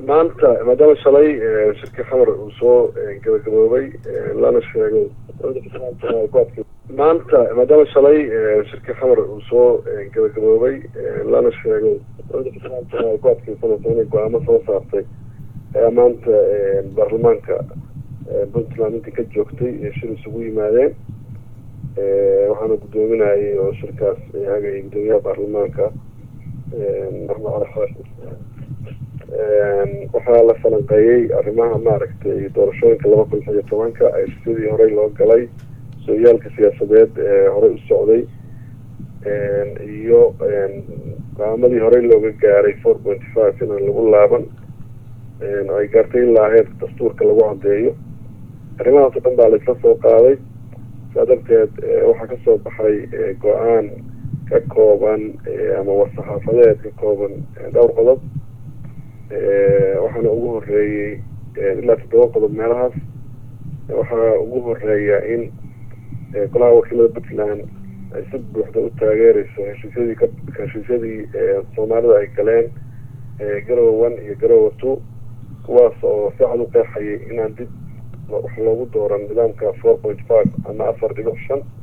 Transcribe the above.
maanta maadaama shalay shirkii xamar uu soo gabagaboobay lana sheegay maanta maadaama shalay shirkii xamar uu soo gabagaboobay lana sheegay ku adkeysanaysa inay go-aamo soo saartay ayaa maanta baarlamaanka puntland intii ka joogtay ee shir isugu yimaadeen waxaana guddoominayay oo shirkaas hagayay guddoomiyaha baarlamaanka axmed cali xaashi waxaa la falanqeeyey arrimaha maaragtay doorashooyinka laba kun lix iyo tobanka ay sidii horey loo galay sooyaalka siyaasadeed ee horey u socday iyo go-aamadii horey looga gaaray four pointy five inaan lagu laaban ay gaartay ilaa heer dastuurka lagu cadeeyo arrimahaas o dhan baa laisla soo qaaday saa darteed waxaa kasoo baxay go-aan ka kooban ama war-saxaafadeed ka kooban dhowr qodob waxaana ugu horeeyey ilaa toddoba qodob meelahaas waxaa ugu horeeya in golaha wakiilada puntland ay si buuxda u taageereyso heshiisyadii ka heshiisyadii soomaalida ay galeen garowa one iyo garowa two kuwaas oo si cad u qeexayay inaan dib wax loogu dooran nidaamka four point five ama afar dhibic shan